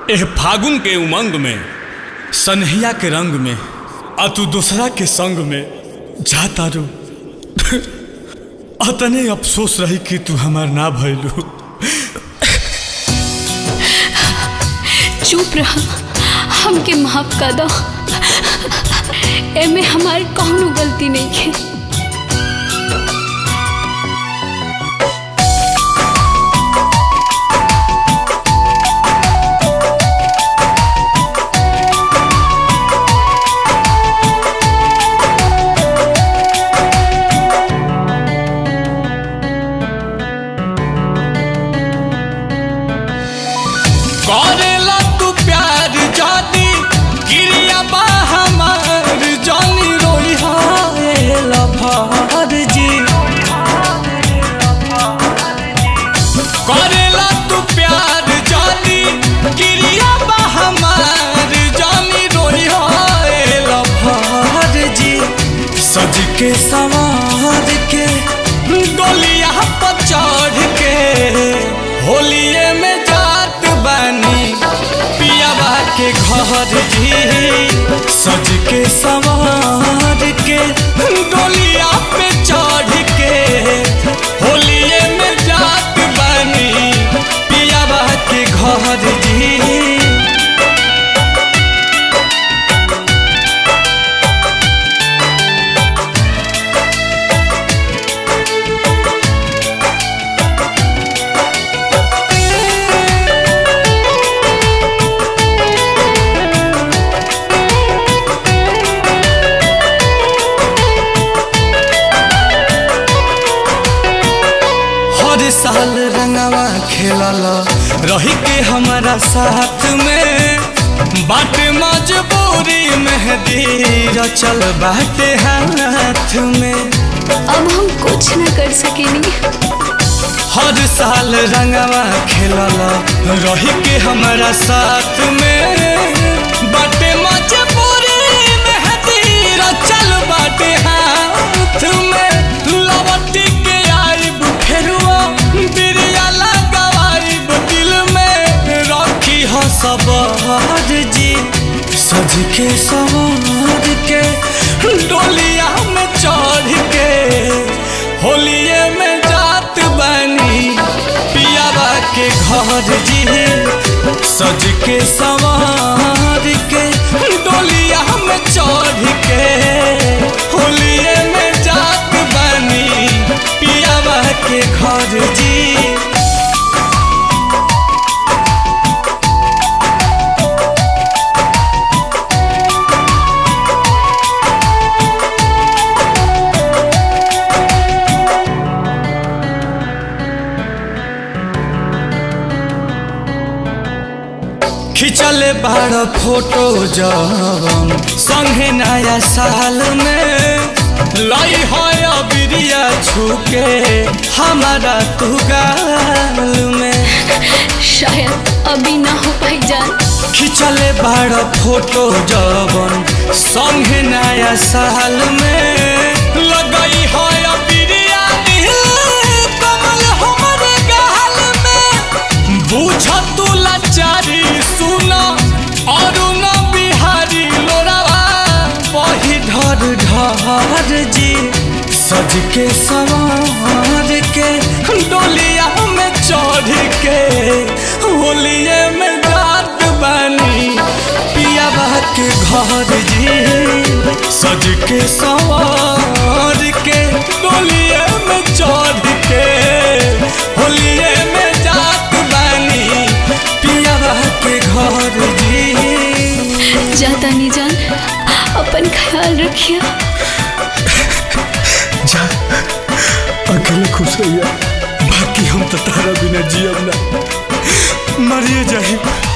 एह फागुन के उमंग में सनहिया के रंग में आ तू दूसरा के संग में जा तारू अतने अफसोस रही कि तू हमार ना भइलू चुप रह हमके माफ कर दो एमे हमार कौनो गलती नहीं है करेला तू प्यार जादी गिरिया बा हमार जानी रोई हाय लफार जी करेला तू प्यार जादी गिरिया बा हमार जानी रोई हाय लफार जी सज के सवार के डोलिया पर चढ़ के होलिए में जात बानी पियावा के घर जी सज के सवार के डोलिया पे चढ़ के होलिए में जात बानी पियावा के घर जी हर साल रंगवा खेलल रही के हमारा साथ में बाट मजबूरी मेहदी रचल बाटे हाथ में अब हम कुछ न कर सकेनी हर साल रंगवा खेलल रही के हमारा साथ में बाटे मजबूरी मेहदी रचल बाटे हाथ में लवटी के आइब फेरुआ बिरिया लगाइब दिल में रखी हो सवार जी सज के सवार के डोलिया में चढ़ के होलिए में जात बनी पियावा के घर जी सज के सवार के डोलिया में चढ़ के होलिए में जात बनी पियावा के घर जी खिंचले बाड़ फोटो जवन संगे नया साल में लई है बिरिया छुके हमारा तू गाल में शायद अभी ना हो पाई जान खिंचले बाड़ फोटो जवन संगे नया साल में लगई है बिरिया नील कमल हमरे गाल में बुझ तू लाचारी सुना और न बिहारी लोरावा वही ढर ढर जी सज के सवार के डोलिया में चढ़ के होलिए में जात बनी पियावा के घर जी सज के सवार के डोलिए में चढ़ के होलिए में जात बनी पियावा के घर जी जाता नहीं जान अपन ख्याल रखिए जा अकेले खुश रहिया बाकी हम तो तारा बिना जियब ना मरिए जाही